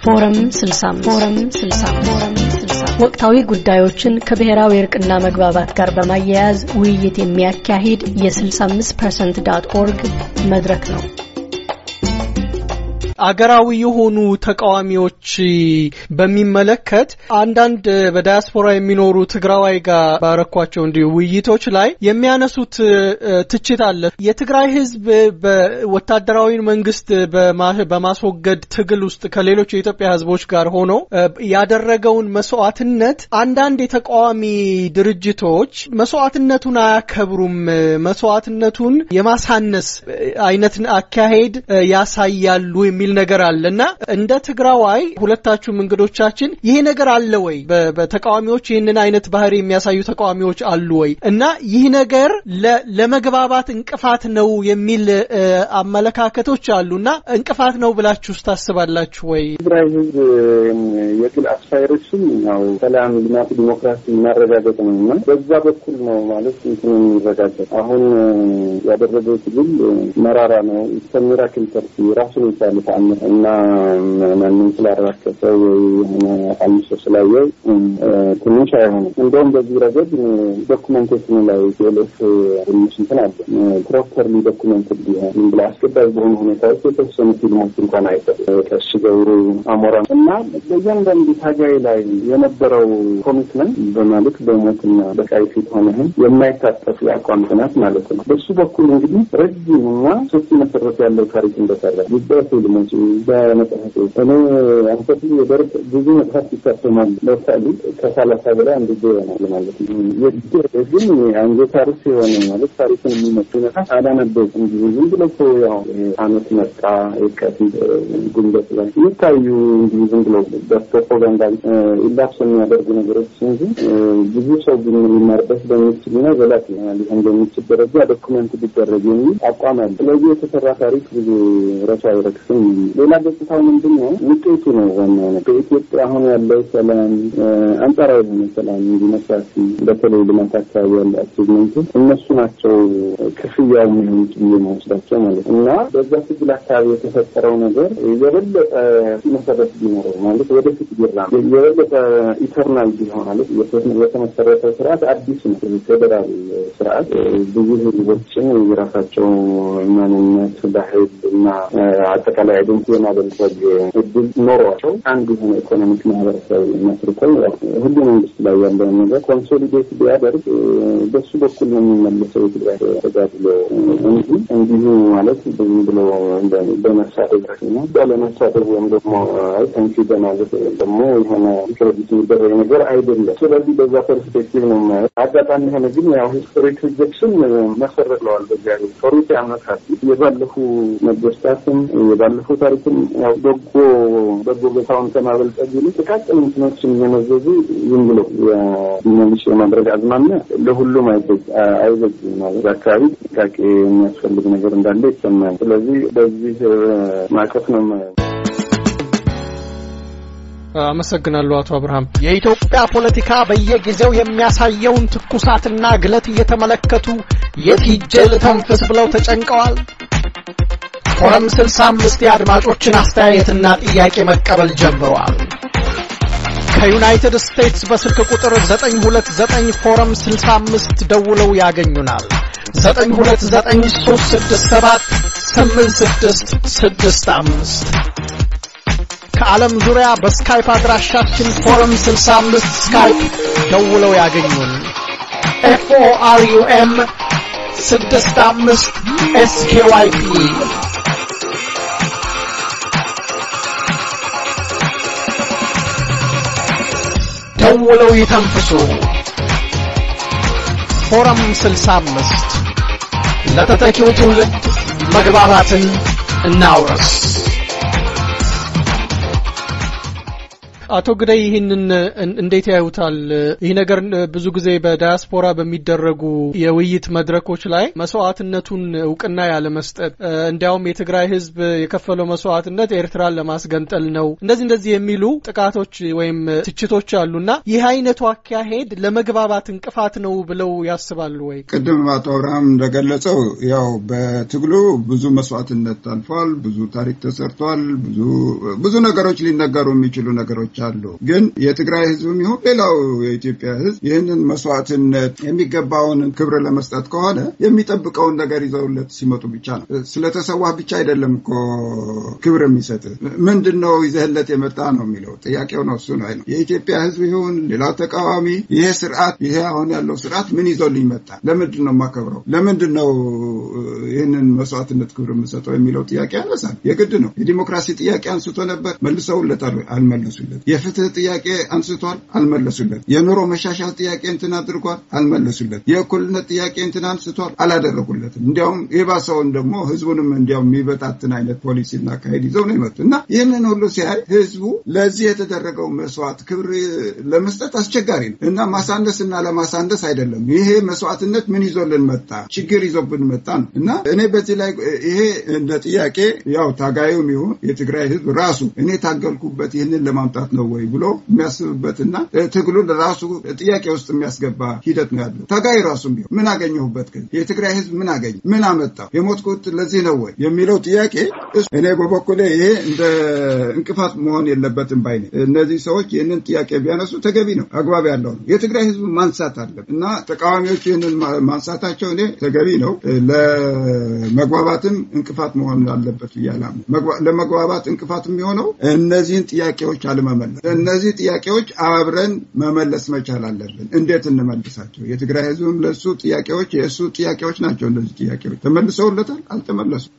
ፎረም 65 ፎረም 65 ወቅታዊ ጉዳዮችን ከብሔራዊ እርቅና መግባባት ጋር በማያያዝ ውይይት የሚያካሂድ የ65% ዳት ኦርግ መድረክ ነው። አገራዊ የሆኑ ተቃዋሚዎች በሚመለከት አንዳንድ በዳያስፖራ የሚኖሩ ትግራዋይ ጋር ባረኳቸው እንዲሁ ውይይቶች ላይ የሚያነሱት ትችት አለ። የትግራይ ሕዝብ በወታደራዊ መንግስት በማስወገድ ትግል ውስጥ ከሌሎች የኢትዮጵያ ሕዝቦች ጋር ሆኖ ያደረገውን መስዋዕትነት አንዳንድ የተቃዋሚ ድርጅቶች መስዋዕትነቱን አያከብሩም፣ መስዋዕትነቱን የማሳነስ አይነት አካሄድ ያሳያሉ የሚል ነገር አለ እና እንደ ትግራዋይ ሁለታችሁም እንግዶቻችን ይሄ ነገር አለ ወይ? በተቃዋሚዎች ይህንን አይነት ባህሪ የሚያሳዩ ተቃዋሚዎች አሉ ወይ? እና ይህ ነገር ለመግባባት እንቅፋት ነው የሚል አመለካከቶች አሉ እና እንቅፋት ነው ብላችሁ ታስባላችሁ ወይ? ትግራይ ህዝብ የግል አስፓይሬሽን ያው ሰላም፣ ልማት፣ ዲሞክራሲ ማረጋገጥ ነው እና በዛ በኩል ነው ማለት እንትን የሚረጋገጥ አሁን ያደረገው ትግል መራራ ነው። ሚራክል ፐርቲ ራሱን የቻለ ተአምር እና ማንም ስላራከሰ ወይ የሆነ አምሶ ስላየው ትንሽ አይሆንም። እንደውም በዚህ ረገድ ዶኩሜንቴሽኑ ላይ ቴሌፍ ትንሽ እንትን አለ ፕሮፐርሊ ዶኩሜንት ቢሆን ዝም ብላ አስገዳጅ በሆኑ ሁኔታዎች የተወሰኑ ፊልሞች እንኳን አይሰጥ ቀሽ ገብሩ አሞራ እና በእያንዳንዱ ታጋይ ላይ የነበረው ኮሚትመንት በማለት በሞትና በቃይ ፊት ሆነህን የማይታጠፍ የአቋም ጥናት ማለት ነው። በሱ በኩል እንግዲህ ረጅም እና ሰፊ መሰረት ያለው ታሪክ እንደሰራ በፊልሞች በመጽሐፍ እኔ አንፈት የደርግ ብዙ መጽሐፍ ይታተማል። ለምሳሌ ከሰላሳ በላይ አንድ ጊዜ ይሆናል ማለት ነው። ግን አንገት ታሪክ የሆነ ማለት ታሪክን የሚመጡ መጽሐፍ አላነበብኩም። እንዲሁ ዝም ብሎ እኮ ያው አመት መጣ የካቲት ጉንበት ላይ የሚታዩ እንዲሁ ዝም ብሎ በፕሮፓጋንዳ ኢላፕስ የሚያደርጉ ነገሮች እንጂ ብዙ ሰው ግን ሊማርበት በሚችልና ዘላቂ ሊሆን በሚችል ደረጃ ዶኩመንት ሊደረግ የሚል አቋም አለ። ስለዚህ የተሰራ ታሪክ ብዙ ረሱ አይረክስም። ሌላ ገጽታው ምንድን ነው? ውጤቱ ነው ዋናው ነው። በኢትዮጵያ አሁን ያለው ሰላም አንጻራዊ የሆነ ሰላም፣ ዲሞክራሲ፣ በተለይ ልማት አካባቢ ያለ አቺቭመንቱ እነሱ ናቸው ክፍያው የሚሆኑት ብዬ መወስዳቸው ማለት ነው እና በዛ ትግል አካባቢ የተፈጠረው ነገር የበለጠ መሰረት ቢኖረው ማለት ወደፊት ቢራ የበለጠ ኢተርናል ቢሆን ማለት የተመሰረተ ስርዓት አዲስ ነው። ፌዴራል ስርዓት ብዙ ህዝቦችን የራሳቸው ማንነት፣ ባህል እና አጠቃላይ አይደንቲ የማበልጸግ እድል ኖሯቸው አንድ የሆነ ኢኮኖሚክ ማህበረሰብ መስርተው ሁሉ መንግስት ላይ ያለውን ነገር ኮንሶሊዴት ቢያደርግ በሱ በኩል ነው የሚመለሰው የትግራይ ተጋድሎ እንጂ እንዲሁ ማለት ዝም ብሎ በመሳደብ ነው ባለመሳደብ ወይም ደግሞ አይተንኪ በማለት ደግሞ የሆነ ክሬዲት የሚደረግ ነገር አይደለም። ስለዚህ በዛ ፐርስፔክቲቭ ነው የማየው። አጋጣሚ የሆነ ግን ያው ሂስቶሪክ ሪጀክሽን መሰረትለዋል በዚያ ሂስቶሪክ አመታት የባለፉ ነገስታትም የባለፉ ታሪክም ያው በጎ በጎ ገታውን ከማበልጸግ ይልቅ ጥቃቅን እንትኖችን እየመዘዙ ዝም ብሎ የዲሞሊሽ የማድረግ አዝማሚያ ለሁሉም አይበጅም። ማለት አካባቢ ጥንቃቄ የሚያስፈልግ ነገር እንዳለ ይሰማል። ስለዚህ በዚህ ማዕቀፍ ነው የማየው። አመሰግናለሁ አቶ አብርሃም። የኢትዮጵያ ፖለቲካ በየጊዜው የሚያሳየውን ትኩሳትና ግለት እየተመለከቱ የት ሂጄ ልተንፍስ ብለው ተጨንቀዋል። ፎረም 65 የአድማጮችን አስተያየትና ጥያቄ መቀበል ጀምረዋል። ከዩናይትድ ስቴትስ በስልክ ቁጥር 929 ፎረም 65 ደውለው ያገኙናል። 929 8665 ከዓለም ዙሪያ በስካይፕ አድራሻችን ፎረም 65 ስካይፕ ደውለው ያገኙን። ኤፍኦአርዩኤም 65 ኤስኬዋይፒ ደውለው ይተንፍሱ። ፎረም 65 ለተተኪው ትውልድ መግባባትን እናውረስ። አቶ ግዳይ ይህንን እንዴት ያዩታል? ይህ ነገር ብዙ ጊዜ በዳያስፖራ በሚደረጉ የውይይት መድረኮች ላይ መስዋዕትነቱን እውቅና ያለመስጠት፣ እንዲያውም የትግራይ ህዝብ የከፈለው መስዋዕትነት ኤርትራን ለማስገንጠል ነው፣ እንደዚህ እንደዚህ የሚሉ ጥቃቶች ወይም ትችቶች አሉና ይህ አይነቱ አካሄድ ለመግባባት እንቅፋት ነው ብለው ያስባሉ ወይ? ቅድም አቶ አብርሃም እንደገለጸው ያው በትግሉ ብዙ መስዋዕትነት አልፏል። ብዙ ታሪክ ተሰርቷል። ብዙ ብዙ ነገሮች ሊነገሩ የሚችሉ ነገሮች አሉ። ግን የትግራይ ህዝብም ይሁን ሌላው የኢትዮጵያ ህዝብ ይህንን መስዋዕትነት የሚገባውን ክብር ለመስጠት ከሆነ የሚጠብቀውን ነገር ይዘውለት ሲመጡ ብቻ ነው። ስለተሰዋህ ብቻ አይደለም እኮ ክብር የሚሰጥ ምንድን ነው ይዘህለት የመጣ ነው የሚለው ጥያቄው ነው። እሱ ነው የኢትዮጵያ ህዝብ ይሁን ሌላው ተቃዋሚ ይሄ ስርዓት ይሄ አሁን ያለው ስርዓት ምን ይዞልኝ መጣ? ለምንድን ነው የማከብረው? ለምንድን ነው ይህንን መስዋዕትነት ክብር የምሰጠው የሚለው ጥያቄ ያነሳል። የግድ ነው። የዲሞክራሲ ጥያቄ አንስቶ ነበር፣ መልሰውለታል፣ አልመለሱለት። የፍትህ ጥያቄ አንስቷል፣ አልመለሱለት። የኑሮ መሻሻል ጥያቄ እንትን አድርጓል፣ አልመለሱለት። የእኩልነት ጥያቄ እንትን አንስቷል፣ አላደረጉለትም። እንዲያውም የባሰውን ደግሞ ህዝቡንም እንዲያውም የሚበታትን አይነት ፖሊሲና አካሄድ ይዘው ነው የመጡ እና ይህንን ሁሉ ሲያይ ህዝቡ ለዚህ የተደረገው መስዋዕት ክብር ለመስጠት አስቸጋሪ ነው እና ማሳነስ እና ለማሳነስ አይደለም። ይሄ መስዋዕትነት ምን ይዞልን መጣ? ችግር ይዞብን መጣ ነው እና እኔ በዚህ ላይ ይሄ እንደ ጥያቄ ያው ታጋዩም ይሁን የትግራይ ህዝብ ራሱ እኔ ታገልኩበት ይህንን ለማምጣት ነው ወይ ብሎ የሚያስብበትና ትግሉን ራሱ ጥያቄ ውስጥ የሚያስገባ ሂደት ነው ያለው። ታጋይ ራሱም ቢሆን ምን አገኘሁበት? የትግራይ ህዝብ ምን አገኘ? ምን አመጣው? የሞትኩት ለዚህ ነው ወይ የሚለው ጥያቄ እኔ በበኩሌ ይሄ እንደ እንቅፋት መሆን የለበትም ባይ ነኝ። እነዚህ ሰዎች ይህንን ጥያቄ ቢያነሱ ተገቢ ነው፣ አግባብ ያለው ነው። የትግራይ ህዝብ ማንሳት አለበት እና ተቃዋሚዎች ይህንን ማንሳታቸው እኔ ተገቢ ነው። ለመግባባትም እንቅፋት መሆን አለበት ብያላ ለመግባባት እንቅፋት የሚሆነው እነዚህን ጥያቄዎች አለመመለስ። እነዚህ ጥያቄዎች አብረን መመለስ መቻል አለብን። እንዴት እንመልሳቸው? የትግራይ ህዝብም ለእሱ ጥያቄዎች የእሱ ጥያቄዎች ናቸው። እነዚህ ጥያቄዎች ተመልሰውለታል? አልተመለሱም።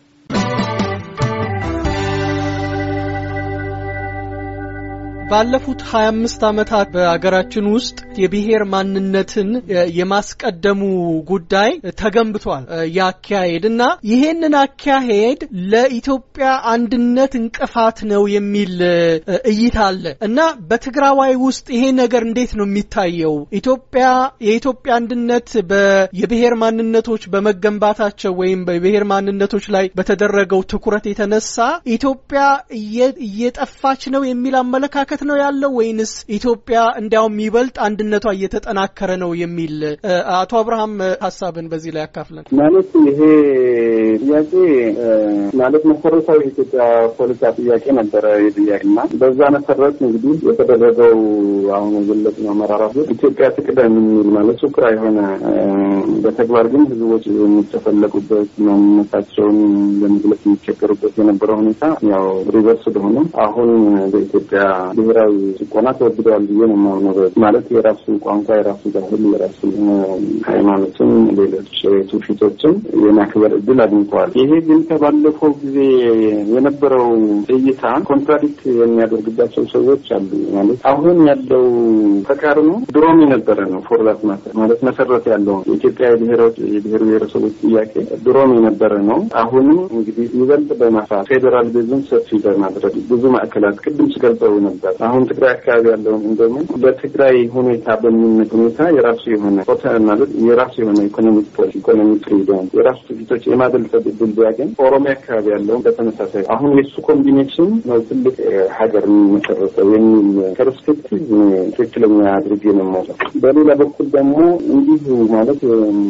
ባለፉት 25 ዓመታት በአገራችን ውስጥ የብሔር ማንነትን የማስቀደሙ ጉዳይ ተገንብቷል። ያካሄድ እና ይሄንን አካሄድ ለኢትዮጵያ አንድነት እንቅፋት ነው የሚል እይታ አለ እና በትግራዋይ ውስጥ ይሄ ነገር እንዴት ነው የሚታየው? ኢትዮጵያ የኢትዮጵያ አንድነት የብሔር ማንነቶች በመገንባታቸው ወይም በብሔር ማንነቶች ላይ በተደረገው ትኩረት የተነሳ ኢትዮጵያ እየጠፋች ነው የሚል አመለካከት ነው ያለው ወይንስ ኢትዮጵያ እንዲያውም ይበልጥ አንድነቷ እየተጠናከረ ነው የሚል አቶ አብርሃም ሀሳብን በዚህ ላይ ያካፍለን። ማለት ይሄ ጥያቄ ማለት መሰረታዊ የኢትዮጵያ ፖለቲካ ጥያቄ ነበረ የጥያቄ እና በዛ መሰረት እንግዲህ የተደረገው አሁን የገለጽ ነው መራራት ኢትዮጵያ ትቅደም የሚል ማለት ሱክራ የሆነ በተግባር ግን ህዝቦች የሚጨፈለቁበት ማንነታቸውን ለመግለጽ የሚቸገሩበት የነበረው ሁኔታ ያው ሪቨርስ ሆነ አሁን በኢትዮጵያ ብሔራዊ ጭቆና ተወግደዋል ብዬ ነው የማምነው። ማለት የራሱ ቋንቋ፣ የራሱ ባህል፣ የራሱ ሃይማኖትም ሌሎች ትውፊቶችም የማክበር እድል አግኝተዋል። ይሄ ግን ከባለፈው ጊዜ የነበረው እይታ ኮንትራዲክት የሚያደርግባቸው ሰዎች አሉ። ማለት አሁን ያለው ተቃርኖ ድሮም የነበረ ነው። ፎርዛት ማተር ማለት መሰረት ያለው የኢትዮጵያ የብሔሮች የብሔር ብሔረሰቦች ጥያቄ ድሮም የነበረ ነው። አሁንም እንግዲህ ይበልጥ በማስፋት ፌዴራሊዝም ሰፊ በማድረግ ብዙ ማዕከላት ቅድም ስገልጸው ነበር። አሁን ትግራይ አካባቢ ያለውን እንደሞ በትግራይ ሁኔታ በሚመጥ ሁኔታ የራሱ የሆነ ፖተ ማለት የራሱ የሆነ ኢኮኖሚክ ፖሊሲ ኢኮኖሚክ ፍሪደም የራሱ ትፊቶች የማበልጸግ እድል ቢያገኝ ኦሮሚያ አካባቢ ያለውን በተመሳሳይ አሁን የእሱ ኮምቢኔሽን ነው ትልቅ ሀገር የሚመሰረተው የሚል ፐርስፔክቲቭ ትክክለኛ አድርጌ ነው ማለት። በሌላ በኩል ደግሞ እንዲሁ ማለት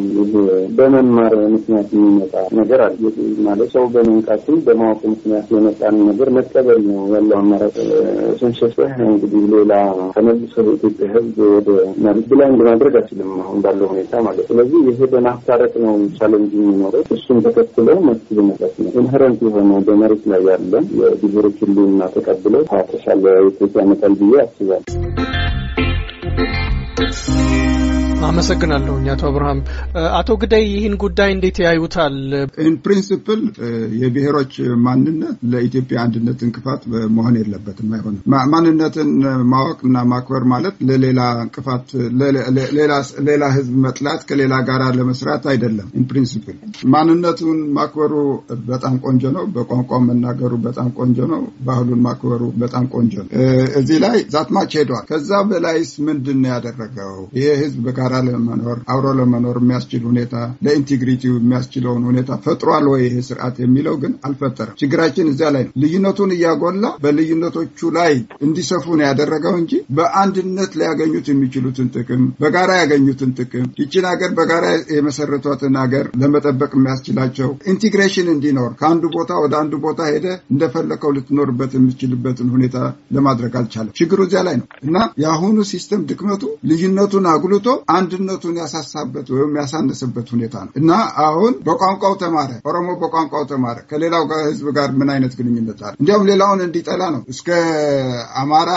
በመማር ምክንያት የሚመጣ ነገር አለ ማለት ሰው በመንቃቱ በማወቅ ምክንያት የመጣን ነገር መቀበል ነው ያለው አማራጭ ስንሸፈህ እንግዲህ ሌላ ተመልሶ የኢትዮጵያ ሕዝብ ወደ ማለት ብላይንድ ማድረግ አይችልም አሁን ባለው ሁኔታ ማለት። ስለዚህ ይሄ በማስታረቅ ነው ቻለንጅ የሚኖረው። እሱን ተከትለው መፍትሄ መስጠት ነው። ኢንሄረንት የሆነ በመሬት ላይ ያለ የብሔሮች ሁሉና ተቀብለው ተሻለ ውጤት ያመጣል ብዬ አስባለሁ። አመሰግናለሁኝ አቶ አብርሃም። አቶ ግዳይ ይህን ጉዳይ እንዴት ያዩታል? ኢን ፕሪንሲፕል የብሔሮች ማንነት ለኢትዮጵያ አንድነት እንቅፋት መሆን የለበትም፣ አይሆንም። ማንነትን ማወቅና ማክበር ማለት ለሌላ እንቅፋት ሌላ ህዝብ መጥላት ከሌላ ጋር ለመስራት አይደለም። ኢን ፕሪንሲፕል ማንነቱን ማክበሩ በጣም ቆንጆ ነው። በቋንቋ መናገሩ በጣም ቆንጆ ነው። ባህሉን ማክበሩ በጣም ቆንጆ ነው። እዚህ ላይ ዛትማች ሄዷል። ከዛ በላይስ ምንድን ነው ያደረገው? ይሄ ህዝብ በጋራ ለመኖር አብሮ ለመኖር የሚያስችል ሁኔታ ለኢንቴግሪቲው የሚያስችለውን ሁኔታ ፈጥሯል ወይ ይሄ ስርዓት የሚለው ግን አልፈጠረም። ችግራችን እዚያ ላይ ነው። ልዩነቱን እያጎላ በልዩነቶቹ ላይ እንዲሰፉ ነው ያደረገው እንጂ በአንድነት ሊያገኙት የሚችሉትን ጥቅም በጋራ ያገኙትን ጥቅም ይችን ሀገር በጋራ የመሰረቷትን ሀገር ለመጠበቅ የሚያስችላቸው ኢንቴግሬሽን እንዲኖር ከአንዱ ቦታ ወደ አንዱ ቦታ ሄደ እንደፈለከው ልትኖርበት የምትችልበትን ሁኔታ ለማድረግ አልቻለም። ችግሩ እዚያ ላይ ነው እና የአሁኑ ሲስተም ድክመቱ ልዩነቱን አጉልቶ አንድነቱን ያሳሳበት ወይም ያሳነሰበት ሁኔታ ነው እና አሁን በቋንቋው ተማረ፣ ኦሮሞ በቋንቋው ተማረ። ከሌላው ህዝብ ጋር ምን አይነት ግንኙነት አለ? እንዲያውም ሌላውን እንዲጠላ ነው። እስከ አማራ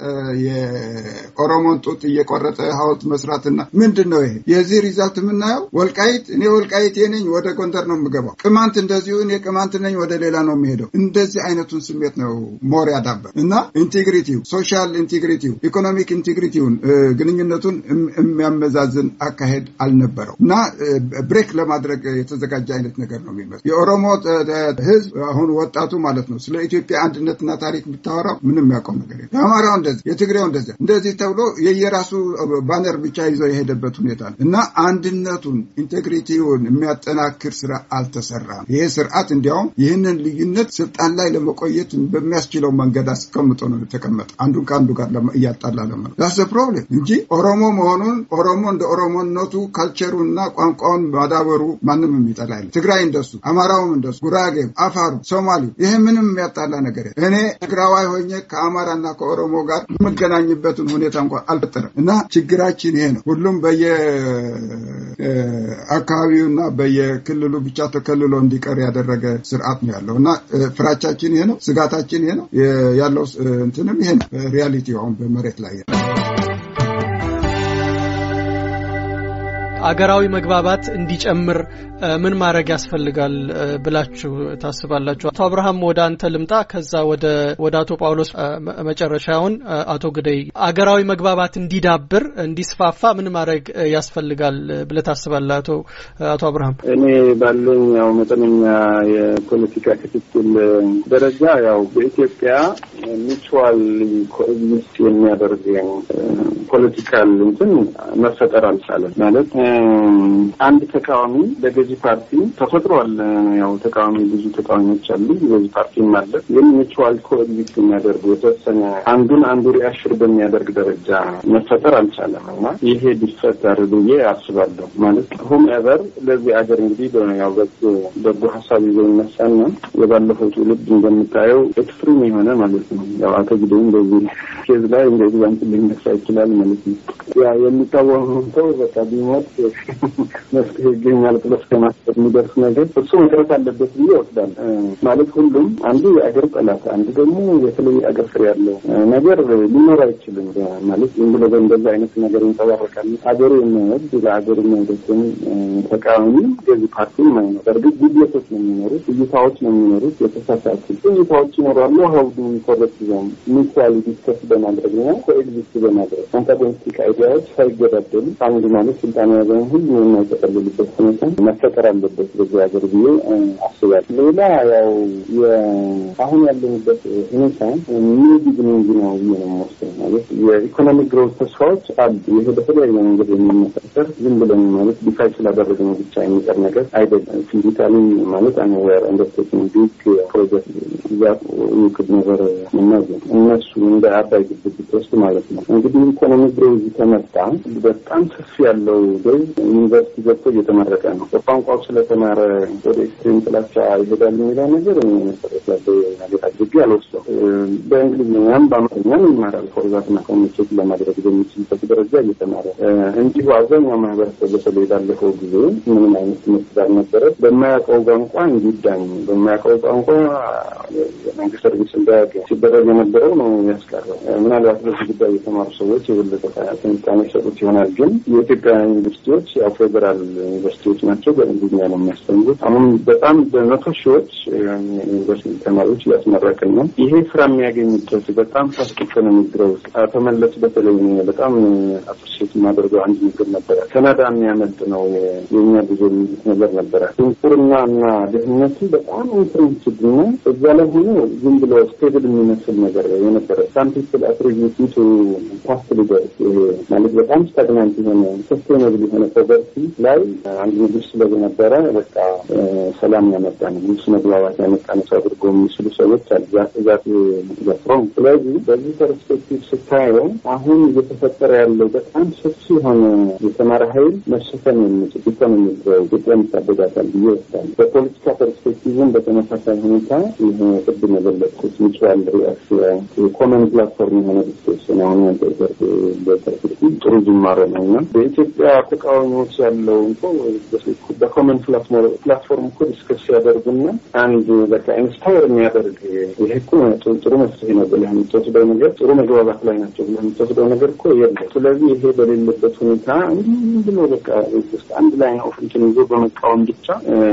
የኦሮሞን ጡት እየቆረጠ ሐውልት መስራትና ምንድን ነው ይሄ? የዚህ ሪዛልት የምናየው ወልቃይት፣ እኔ ወልቃይቴ ነኝ ወደ ጎንደር ነው የምገባው። ቅማንት እንደዚሁ እኔ ቅማንት ነኝ ወደ ሌላ ነው የሚሄደው። እንደዚህ አይነቱን ስሜት ነው ሞር ያዳበር እና ኢንቴግሪቲው ሶሻል ኢንቴግሪቲው ኢኮኖሚክ ኢንቴግሪቲውን ግንኙነቱን የሚያመዛዝን አካሄድ አልነበረው እና ብሬክ ለማድረግ የተዘጋጀ አይነት ነገር ነው የሚመስለው። የኦሮሞ ህዝብ አሁን ወጣቱ ማለት ነው ስለ ኢትዮጵያ አንድነትና ታሪክ ብታወራው ምንም ያውቀው ነገር የለም። የአማራው እንደዚህ፣ የትግሬው እንደዚህ እንደዚህ ተብሎ የየራሱ ባነር ብቻ ይዞ የሄደበት ሁኔታ ነው እና አንድነቱን ኢንቴግሪቲውን የሚያጠናክር ስራ አልተሰራም። ይሄ ስርዓት እንዲያውም ይህንን ልዩነት ስልጣን ላይ ለመቆየት በሚያስችለው መንገድ አስቀምጦ ነው የተቀመጠ አንዱን ከአንዱ ጋር እያጣላ ለመ ዳስ ፕሮብሌም እንጂ ኦሮሞ መሆኑን ኦሮሞ እንደ ኦሮሞነቱ ካልቸሩና ቋንቋውን ማዳበሩ ማንም የሚጠላ የለም። ትግራይ እንደሱ፣ አማራውም እንደሱ፣ ጉራጌም፣ አፋሩ፣ ሶማሌ ይሄ ምንም የሚያጣላ ነገር የለም። እኔ ትግራዋይ ሆኜ ከአማራና ከኦሮሞ ጋር የምገናኝበትን ሁኔታ እንኳን አልፈጠረም እና ችግራችን ይሄ ነው። ሁሉም በየአካባቢውና በየክልሉ ብቻ ተከልሎ እንዲቀር ያደረገ ስርዓት ነው ያለው እና ፍራቻችን ይሄ ነው፣ ስጋታችን ይሄ ነው ያለው እንትንም ይሄ ነው ሪያሊቲ አሁን በመሬት ላይ አገራዊ መግባባት እንዲጨምር ምን ማድረግ ያስፈልጋል ብላችሁ ታስባላችሁ? አቶ አብርሃም ወደ አንተ ልምጣ፣ ከዛ ወደ ወደ አቶ ጳውሎስ መጨረሻውን አቶ ግደይ አገራዊ መግባባት እንዲዳብር እንዲስፋፋ ምን ማድረግ ያስፈልጋል ብለህ ታስባለህ? አቶ አቶ አብርሃም እኔ ባለኝ ያው መጠነኛ የፖለቲካ ክትትል ደረጃ ያው በኢትዮጵያ ሚቹዋል ኮኤግዚስት የሚያደርግ ፖለቲካል እንትን መፈጠር አልቻለም ማለት አንድ ተቃዋሚ ለገዢ ፓርቲ ተፈጥሯል። ያው ተቃዋሚ ብዙ ተቃዋሚዎች አሉ፣ ገዢ ፓርቲም አለ። ግን ሚቹዋል ኮኤግዚስት የሚያደርጉ የተወሰነ አንዱን አንዱ ሪአሽር በሚያደርግ ደረጃ መፈጠር አልቻለም እና ይሄ ቢፈጠር ብዬ አስባለሁ። ማለት ሆም ኤቨር ለዚህ አገር እንግዲህ ያው በጎ ሀሳብ ይዘው ይነሳና የባለፈው ትውልድ እንደምታየው ኤክስትሪም የሆነ ማለት ነው። ያው አቶ ጊዜም በዚህ ኬዝ ላይ እንደ ኤግዛምፕል ሊነሳ ይችላል ማለት ነው። ያ የሚታወቀው ሰው በቃ ቢሞት መፍትሄ ይገኛል ብሎ እስከ ማሰብ የሚደርስ ነገር እሱ መቅረት አለበት ብዬ ይወስዳል። ማለት ሁሉም አንዱ የአገር ጠላት፣ አንዱ ደግሞ የተለየ አገር ፍሬ ያለው ነገር ሊኖር አይችልም። ማለት ዝም ብሎ በእንደዛ አይነት ነገር ይንጸባረቃል። ሀገሩ የሚወድ ለሀገሩ የሚወደትን ተቃዋሚ ገዢ ፓርቲ ማይኖር በእርግጥ ጉድለቶች ነው የሚኖሩት፣ እይታዎች ነው የሚኖሩት፣ የተሳሳቱ እይታዎች ይኖራሉ። ሀውዱ ኮረክት ዞን ሚኳሊ ዲስከስ በማድረግ ነው ኮኤግዚስት በማድረግ አንታጎኒስቲክ አይዲያዎች ሳይገዳደሉ አንዱ ማለት ስልጣን የያዘውን ሁሉ የማይጠቀልልበት ሁኔታ መፈጠር አለበት በዚህ ሀገር ብዬ አስባለሁ። ሌላ ያው አሁን ያለንበት ሁኔታ ኒው ቢግኒንግ ነው ብዬ ነው የምወስደው። ማለት የኢኮኖሚክ ግሮዝ ተስፋዎች አሉ። ይሄ በተለያየ መንገድ የሚመሳሰር ዝም ብለን ማለት ዲፋይ ስላደረግነው ብቻ የሚቀር ነገር አይደለም። ፊዚካሊ ማለት አንዌር እንደስቴሽን ቢግ ፕሮጀክት ዛ ውክድ ነገር ምናዘን እነሱ እንደ አባይ ግድብ ብትወስድ ማለት ነው እንግዲህ ኢኮኖሚክ ግሮዝ ከመጣ በጣም ሰፊ ያለው ገዥ ግን ዩኒቨርሲቲ ገብቶ እየተመረቀ ነው። በቋንቋው ስለተማረ ወደ ኤክስትሪም ጥላቻ ይሄዳል የሚለው ነገር መሰረት ያለው ነገር አድርጌ አልወስደው። በእንግሊዝኛም በአማርኛም ይማራል። ፎርዛትና ኮሚኒኬት ለማድረግ በሚችልበት ደረጃ እየተማረ እንዲሁ አብዛኛው ማህበረሰብ በተለይ ባለፈው ጊዜ ምንም አይነት ትምህርት ባልነበረ በማያውቀው ቋንቋ እንዲዳኝ በማያውቀው ቋንቋ የመንግስት ሰርቪስ እንዳያገኝ ሲደረግ የነበረው ነው ያስቀረው። ምናልባት በዚህ ጉዳይ የተማሩ ሰዎች የበለጠ ትንታኔ ሰጡት ይሆናል። ግን የኢትዮጵያ ዩኒቨርሲቲዎች ያው ፌዴራል ዩኒቨርሲቲዎች ናቸው። በእንግሊዝኛ ነው የሚያስተምሩት። አሁን በጣም በመቶ ሺዎች ዩኒቨርሲቲ ተማሪዎች እያስመረቅን ነው። ይሄ ስራ የሚያገኝበት በጣም ፋስት ኢኮኖሚ ግሮውዝ አቶ መለስ በተለይ በጣም አፕሪሼት የማደርገው አንድ ነገር ነበረ። ካናዳ የሚያመልጥ ነው የእኛ ጉዞ የሚሉት ነገር ነበረ። ድንቁርና እና ድህነቱ በጣም ኢንትሬንስድ እና እዛ ላይ ሆኖ ዝም ብሎ ስቴብል የሚመስል ነገር የነበረ ሳምፒፕል አትሪቢዩት ቱ ፓስት ሊደርስ ማለት በጣም ስታግናንት የሆነ ሰስቴናብል የሆነ ፖቨርቲ ላይ አንድ ንጉስ ስለነበረ በቃ ሰላም ያመጣ ነው ንጉስ መግባባት ያመጣ ነው አድርጎ የሚስሉ ሰዎች አሉ። ዛት ዘፍሮም ስለዚህ በዚህ ፐርስፔክቲቭ ስታየው አሁን እየተፈጠረ ያለው በጣም ሰፊ የሆነ የተማረ ኃይል መሸፈን የሚችል ኢኮኖሚ ኢትዮጵያ ይታደጋታል ብዬ ወስዳል። በፖለቲካ ፐርስፔክቲቭም በተመሳሳይ ሁኔታ ይህ ቅድም የገለጽኩት ሚቹዋል ሪአክሽን የኮመን ፕላትፎርም የሆነ ዲስከሽን አሁን በፐርስፔክቲቭ ጥሩ ጅማሮ ነው እና በኢትዮጵያ ተቃዋሚዎች ያለው በኮመን ፕላትፎርም እኮ ዲስከስ ሲያደርጉና አንድ በቃ ኢንስፓየር የሚያደርግ ይሄ እኮ ጥሩ መፍትሄ ነው ብለህ የምትወስደው ነገር ጥሩ መግባባት ላይ ናቸው ብለህ የምትወስደው ነገር እኮ የለም። ስለዚህ ይሄ በሌለበት ሁኔታ እንዲህ ብሎ በቃ ውስጥ አንድ ላይ ነው እንትን ይዞ በመቃወም ብቻ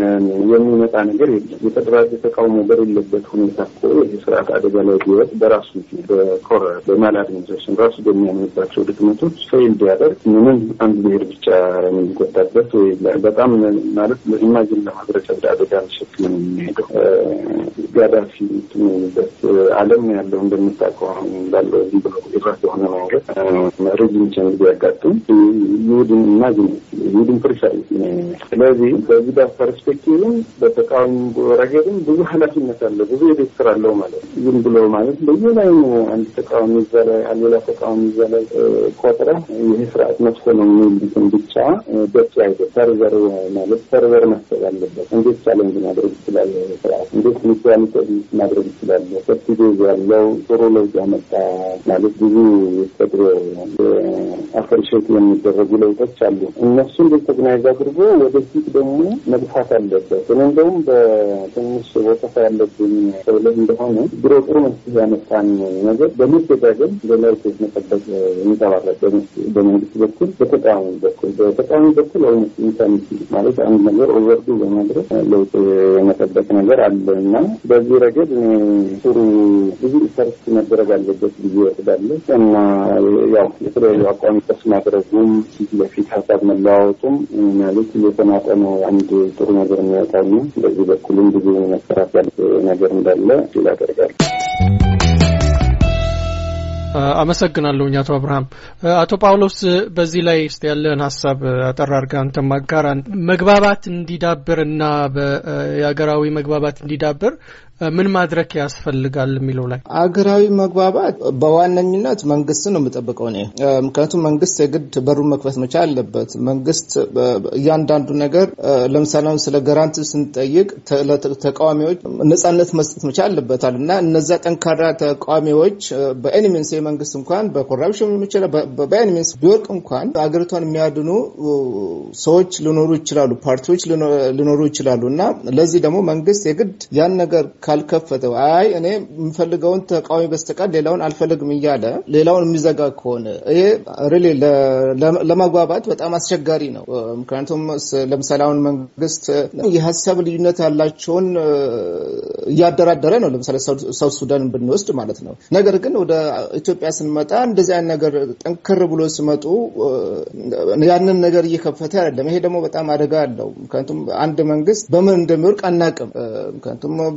የሚመጣ ነገር የለም። የተደራጀ ተቃውሞ በሌለበት ሁኔታ እኮ ይህ ስርዓት አደጋ ላይ ቢወጥ በራሱ በኮረ በማል አድሚኒስትሬሽን ራሱ በሚያምንባቸው ድክመቶች ፌል ቢያደርግ ምንም አንድ ብሄር ብቻ የሚጎዳበት ወይ በጣም ማለት ኢማጂን ለማድረግ አደጋ ተሸክመን የሚሄደው ጋዳፊ ትንበት ዓለም ያለው እንደምታውቀው አሁን እንዳለው ዝም ብሎ የራስ የሆነ መንገድ ሬጅም ቼንጅ ቢያጋጥም ይሁድን ኢማጂን ይሁድን ፕሪፈር ስለዚህ በዚህ ጋር ፐርስፔክቲቭም በተቃዋሚ ረገድም ብዙ ኃላፊነት አለ፣ ብዙ የቤት ስራ አለው ማለት ነው። ዝም ብሎ ማለት በየላይ አንድ ተቃዋሚ እዛ ላይ ሌላ ተቃዋሚ እዛ ላይ ቆጥረ ይህ ስርዓት መጥፎ ነው የሚሉትን ብቻ በቂ አይደል። ሰርቨር ማለት ሰርቨር ማሰብ አለበት። እንዴት ቻለንጅ ማድረግ ይችላል ስርዓት እንዴት ሚዛን ማድረግ ይችላል። ሰፊ ጊዜ ያለው ጥሩ ለውጥ ያመጣ ማለት ብዙ ተድሮ አፕሪሼት የሚደረጉ ለውጦች አሉ። እነሱን ሪኮግናይዝ አድርጎ ወደፊት ደግሞ መግፋት አለበት። እኔ እንደውም በትንሽ ወቀሳ ያለብኝ ሰውለት እንደሆነ ድሮ ጥሩ መፍትሄ ያመጣን ነገር በመደጋገም በለውጥ መጠበቅ የሚጠባረቅ በመንግስት በኩል በተቃዋሚ በኩል በተቃዋሚ በኩል ኦልሞስት ኢንሳኒቲ ማለት አንድ ነገር ኦቨርዱ በማድረግ ለውጥ የመጠበቅ ነገር አለ እና በዚህ ረገድ እኔ ጥሩ ብዙ ኢፈርስ መደረግ አለበት ብዬ ወስዳለሁ እና ያው የተለያዩ አቋሚ ቀስ ማድረጉም ፊት ለፊት ሀሳብ መለዋወጡም ማለት የተናጠነ አንድ ጥሩ ነገር የሚያወጣው ነው። በዚህ በኩልም ብዙ መሰራት ያለ ነገር እንዳለ ሲል ያደርጋል። አመሰግናለሁኝ አቶ አብርሃም። አቶ ጳውሎስ በዚህ ላይ ስ ያለህን ሀሳብ አጠር አድርገህ አንተ ማጋራን። መግባባት እንዲዳብር እና የሀገራዊ መግባባት እንዲዳብር ምን ማድረግ ያስፈልጋል የሚለው ላይ አገራዊ መግባባት በዋነኝነት መንግስትን ነው የምጠብቀው እኔ። ምክንያቱም መንግስት የግድ በሩን መክፈት መቻል አለበት። መንግስት እያንዳንዱ ነገር ለምሳሌ ስለ ገራንት ስንጠይቅ ተቃዋሚዎች ነጻነት መስጠት መቻል አለበታል እና እነዛ ጠንካራ ተቃዋሚዎች በኤኒሚንስ መንግስት እንኳን በኮራፕሽን የሚችል በኤኒሚንስ ቢወርቅ እንኳን አገሪቷን የሚያድኑ ሰዎች ሊኖሩ ይችላሉ፣ ፓርቲዎች ሊኖሩ ይችላሉ እና ለዚህ ደግሞ መንግስት የግድ ያን ነገር ካልከፈተው አይ እኔ የምፈልገውን ተቃዋሚ በስተቀር ሌላውን አልፈልግም እያለ ሌላውን የሚዘጋ ከሆነ ይሄ ሪሊ ለመግባባት በጣም አስቸጋሪ ነው። ምክንያቱም ለምሳሌ አሁን መንግስት የሀሳብ ልዩነት ያላቸውን እያደራደረ ነው። ለምሳሌ ሳውት ሱዳንን ብንወስድ ማለት ነው። ነገር ግን ወደ ኢትዮጵያ ስንመጣ እንደዚህ አይነት ነገር ጠንከር ብሎ ሲመጡ ያንን ነገር እየከፈተ አይደለም። ይሄ ደግሞ በጣም አደጋ አለው። ምክንያቱም አንድ መንግስት በምን እንደሚወርቅ አናቅም። ምክንያቱም እርስ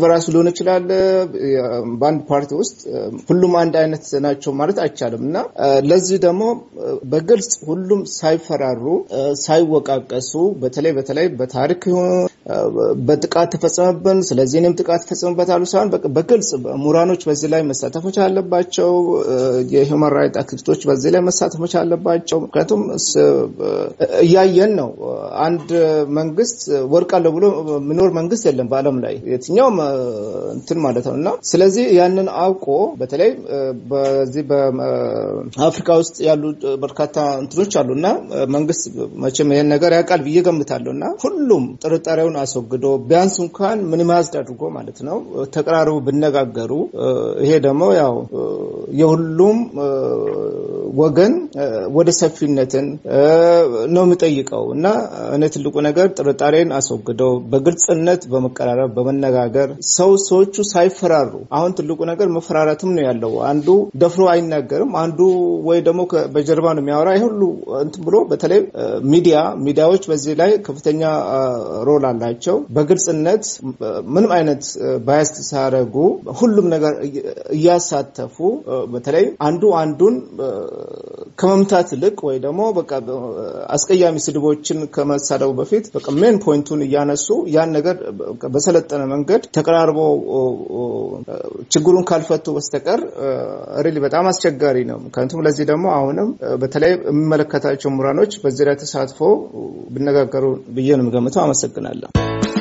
በራሱ ሊሆን ይችላል። በአንድ ፓርቲ ውስጥ ሁሉም አንድ አይነት ናቸው ማለት አይቻልም እና ለዚህ ደግሞ በግልጽ ሁሉም ሳይፈራሩ ሳይወቃቀሱ በተለይ በተለይ በታሪክ በጥቃት ተፈጸመብን፣ ስለዚህ እኔም ጥቃት ተፈጸመበታሉ ሳይሆን በግልጽ ምሁራኖች በዚህ ላይ መሳተፎች አለባቸው። የሂውማን ራይት አክቲቪስቶች በዚህ ላይ መሳተፎች አለባቸው። ምክንያቱም እያየን ነው። አንድ መንግስት ወድቃለሁ ብሎ የሚኖር መንግስት የለም በዓለም ላይ የትኛውም እንትን ማለት ነው እና ስለዚህ ያንን አውቆ በተለይ በዚህ በአፍሪካ ውስጥ ያሉ በርካታ እንትኖች አሉ እና መንግስት መቼም ይሄን ነገር ያውቃል ብዬ ገምታለሁ እና ሁሉም ጥርጣሬውን አስወግዶ ቢያንስ እንኳን ሚኒማይዝድ አድርጎ ማለት ነው ተቀራርቡ ብነጋገሩ ይሄ ደግሞ ያው የሁሉም ወገን ወደ ሰፊነትን ነው የሚጠይቀው እና እኔ ትልቁ ነገር ጥርጣሬን አስወግደው በግልጽነት በመቀራረብ በመነጋገር ሰው ሰዎቹ ሳይፈራሩ አሁን ትልቁ ነገር መፈራረትም ነው ያለው። አንዱ ደፍሮ አይናገርም፣ አንዱ ወይ ደግሞ በጀርባ ነው የሚያወራ። ይህ ሁሉ እንትን ብሎ በተለይ ሚዲያ ሚዲያዎች በዚህ ላይ ከፍተኛ ሮል አላቸው። በግልጽነት ምንም አይነት ባያስት ሳያደርጉ ሁሉም ነገር እያሳተፉ በተለይ አንዱ አንዱን ከመምታት ይልቅ ወይ ደግሞ በቃ አስቀያሚ ስድቦችን ከመሳደቡ በፊት በቃ ሜን ፖይንቱን እያነሱ ያን ነገር በሰለጠነ መንገድ ተቀራርቦ ችግሩን ካልፈቱ በስተቀር ሪሊ በጣም አስቸጋሪ ነው። ምክንያቱም ለዚህ ደግሞ አሁንም በተለይ የሚመለከታቸው ምሁራኖች በዚህ ላይ ተሳትፎ ቢነጋገሩ ብዬ ነው የምገምተው። አመሰግናለሁ።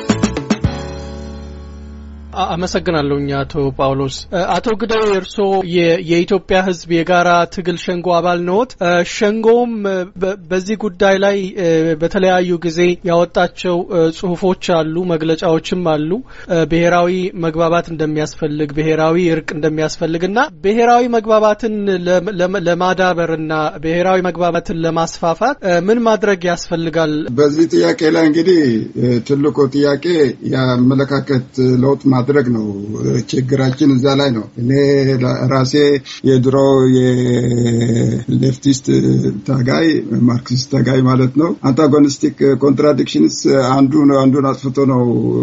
አመሰግናለሁ አቶ ጳውሎስ። አቶ ግዳው እርስዎ የኢትዮጵያ ሕዝብ የጋራ ትግል ሸንጎ አባል ነዎት። ሸንጎውም በዚህ ጉዳይ ላይ በተለያዩ ጊዜ ያወጣቸው ጽሁፎች አሉ፣ መግለጫዎችም አሉ። ብሔራዊ መግባባት እንደሚያስፈልግ፣ ብሔራዊ እርቅ እንደሚያስፈልግ እና ብሔራዊ መግባባትን ለማዳበርና ብሔራዊ መግባባትን ለማስፋፋት ምን ማድረግ ያስፈልጋል? በዚህ ጥያቄ ላይ እንግዲህ ትልቁ ጥያቄ የአመለካከት ለውጥ ማድረግ ነው። ችግራችን እዛ ላይ ነው። እኔ ራሴ የድሮ የሌፍቲስት ታጋይ ማርክሲስት ታጋይ ማለት ነው። አንታጎኒስቲክ ኮንትራዲክሽንስ አንዱ አንዱን አጥፍቶ ነው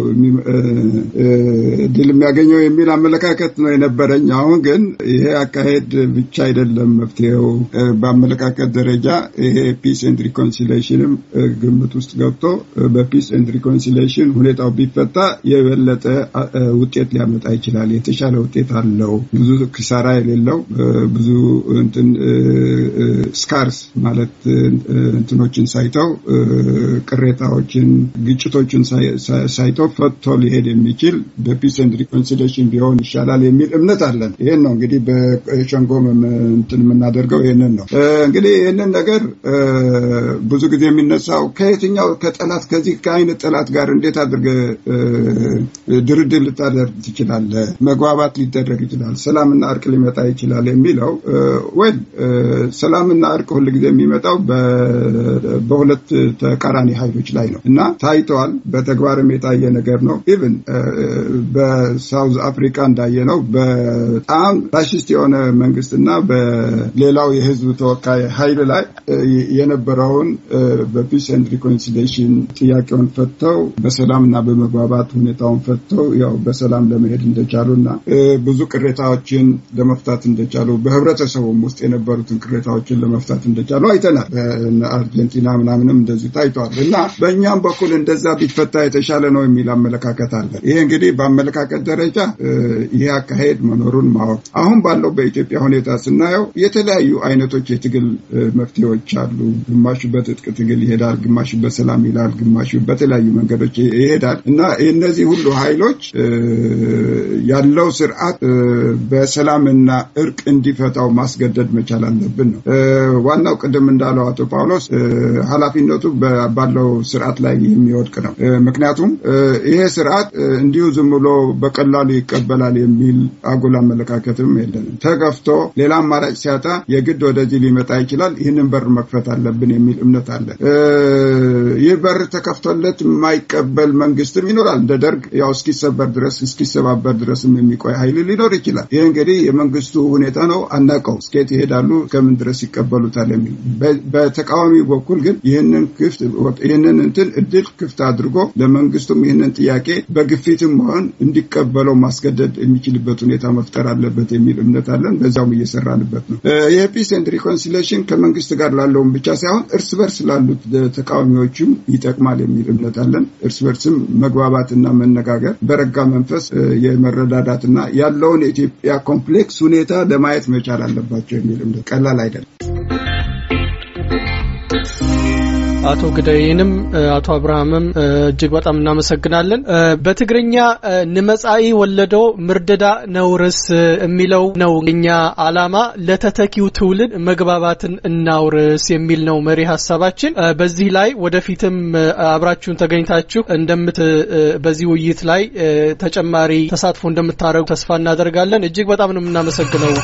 ድል የሚያገኘው የሚል አመለካከት ነው የነበረኝ። አሁን ግን ይሄ አካሄድ ብቻ አይደለም መፍትሄው። በአመለካከት ደረጃ ይሄ ፒስ ኤንድ ሪኮንሲሌሽንም ግምት ውስጥ ገብቶ በፒስ ኤንድ ሪኮንሲሌሽን ሁኔታው ቢፈታ የበለጠ ውጤት ሊያመጣ ይችላል። የተሻለ ውጤት አለው። ብዙ ኪሳራ የሌለው ብዙ እንትን ስካርስ ማለት እንትኖችን ሳይተው ቅሬታዎችን፣ ግጭቶችን ሳይተው ፈቶ ሊሄድ የሚችል በፒስ ኤንድ ሪኮንሲሌሽን ቢሆን ይሻላል የሚል እምነት አለን። ይህን ነው እንግዲህ በሸንጎ እንትን የምናደርገው ይህንን ነው። እንግዲህ ይህንን ነገር ብዙ ጊዜ የሚነሳው ከየትኛው ከጠላት ከዚህ ከአይነት ጠላት ጋር እንዴት አድርገህ ድርድር ልታደርግ ትችላለህ? መግባባት ሊደረግ ይችላል፣ ሰላምና እርቅ ሊመጣ ይችላል የሚለው ወይ ሰላምና እርቅ ሁል ጊዜ የሚመጣው በሁለት ተቃራኒ ኃይሎች ላይ ነው እና ታይተዋል። በተግባርም የታየ ነገር ነው። ኢቭን በሳውዝ አፍሪካ እንዳየ ነው በጣም ፋሽስት የሆነ መንግስትና በሌላው የህዝብ ተወካይ ኃይል ላይ የነበረውን በፒስ ኤንድ ሪኮንሲሌሽን ጥያቄውን ፈተው በሰላምና በመግባባት ሁኔታውን ፈተው ያው በሰላም ለመሄድ እንደቻሉ እና ብዙ ቅሬታዎችን ለመፍታት እንደቻሉ በህብረተሰቡም ውስጥ የነበሩትን ቅሬታዎችን ለመፍታት እንደቻሉ አይተናል። አርጀንቲና ምናምንም እንደዚህ ታይቷል እና በእኛም በኩል እንደዛ ቢፈታ የተሻለ ነው የሚል አመለካከት አለ። ይሄ እንግዲህ በአመለካከት ደረጃ ይሄ አካሄድ መኖሩን ማወቅ አሁን ባለው በኢትዮጵያ ሁኔታ ስናየው የተለያዩ አይነቶች የትግል መፍትሄዎች አሉ። ግማሹ በትጥቅ ትግል ይሄዳል፣ ግማሹ በሰላም ይላል፣ ግማሹ በተለያዩ መንገዶች ይሄዳል እና እነዚህ ሁሉ ኃይሎች ያለው ስርዓት በሰላምና እርቅ እንዲፈታው ማስገደድ መቻል አለብን ነው ዋናው። ቅድም እንዳለው አቶ ጳውሎስ ኃላፊነቱ ባለው ስርዓት ላይ የሚወድቅ ነው። ምክንያቱም ይሄ ስርዓት እንዲሁ ዝም ብሎ በቀላሉ ይቀበላል የሚል አጉል አመለካከትም የለንም። ተገፍቶ ሌላ አማራጭ ሲያጣ የግድ ወደዚህ ሊመጣ ይችላል። ይህንን በር መክፈት አለብን የሚል እምነት አለን። ይህ በር ተከፍቶለት የማይቀበል መንግስትም ይኖራል። እንደ ደርግ ያው እስኪሰበር ድረስ ድረስ እስኪሰባበር ድረስም የሚቆይ ኃይል ሊኖር ይችላል። ይህ እንግዲህ የመንግስቱ ሁኔታ ነው። አናውቀው እስከየት ይሄዳሉ፣ ከምን ድረስ ይቀበሉታል የሚል በተቃዋሚ በኩል ግን ይህንን ክፍት ይህንን እንትን እድል ክፍት አድርጎ ለመንግስቱም ይህንን ጥያቄ በግፊትም መሆን እንዲቀበለው ማስገደድ የሚችልበት ሁኔታ መፍጠር አለበት የሚል እምነት አለን። በዚያውም እየሰራንበት ነው። ይህ ፒስ ኤንድ ሪኮንሲሌሽን ከመንግስት ጋር ላለውም ብቻ ሳይሆን እርስ በርስ ላሉት ተቃዋሚዎችም ይጠቅማል የሚል እምነት አለን። እርስ በርስም መግባባትና መነጋገር በረጋ መንፈስ የመረዳዳትና ያለውን የኢትዮጵያ ኮምፕሌክስ ሁኔታ ለማየት መቻል አለባቸው የሚል እምነት ቀላል አይደለም። አቶ ግዳይንም አቶ አብርሃምም እጅግ በጣም እናመሰግናለን። በትግርኛ ንመጻኢ ወለዶ ምርደዳ ነውርስ የሚለው ነው እኛ አላማ ለተተኪው ትውልድ መግባባትን እናውርስ የሚል ነው መሪ ሀሳባችን። በዚህ ላይ ወደፊትም አብራችሁን ተገኝታችሁ እንደምት በዚህ ውይይት ላይ ተጨማሪ ተሳትፎ እንደምታደርጉ ተስፋ እናደርጋለን። እጅግ በጣም ነው የምናመሰግነው።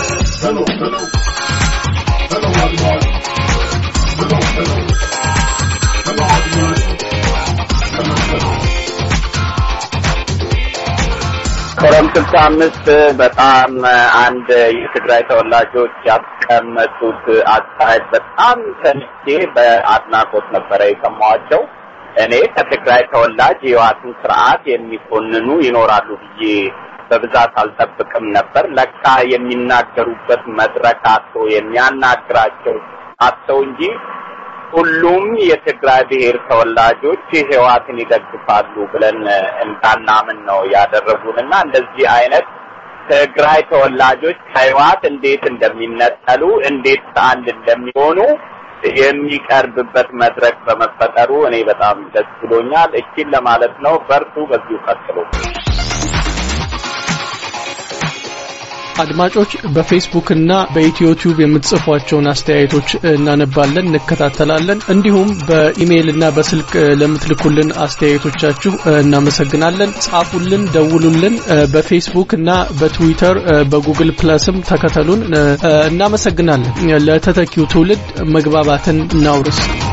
ኮረም ስልሳ አምስት በጣም አንድ የትግራይ ተወላጆች ያስቀመጡት አስተያየት በጣም ሰምቼ በአድናቆት ነበረ የሰማኋቸው። እኔ ከትግራይ ተወላጅ የህወሓትን ስርዓት የሚኮንኑ ይኖራሉ ብዬ በብዛት አልጠብቅም ነበር። ለካ የሚናገሩበት መድረክ አቶ የሚያናግራቸው አጥተው እንጂ ሁሉም የትግራይ ብሔር ተወላጆች ህወሓትን ይደግፋሉ ብለን እንዳናምን ነው ያደረጉን እና እንደዚህ አይነት ትግራይ ተወላጆች ከህወሓት እንዴት እንደሚነጠሉ እንዴት አንድ እንደሚሆኑ የሚቀርብበት መድረክ በመፈጠሩ እኔ በጣም ደስ ብሎኛል። እቺን ለማለት ነው። በርቱ፣ በዚሁ ቀጥሉ። አድማጮች በፌስቡክ እና በኢትዮቲዩብ የምትጽፏቸውን አስተያየቶች እናነባለን፣ እንከታተላለን። እንዲሁም በኢሜይል እና በስልክ ለምትልኩልን አስተያየቶቻችሁ እናመሰግናለን። ጻፉልን፣ ደውሉልን። በፌስቡክ እና በትዊተር በጉግል ፕለስም ተከተሉን። እናመሰግናለን። ለተተኪው ትውልድ መግባባትን እናውርስ።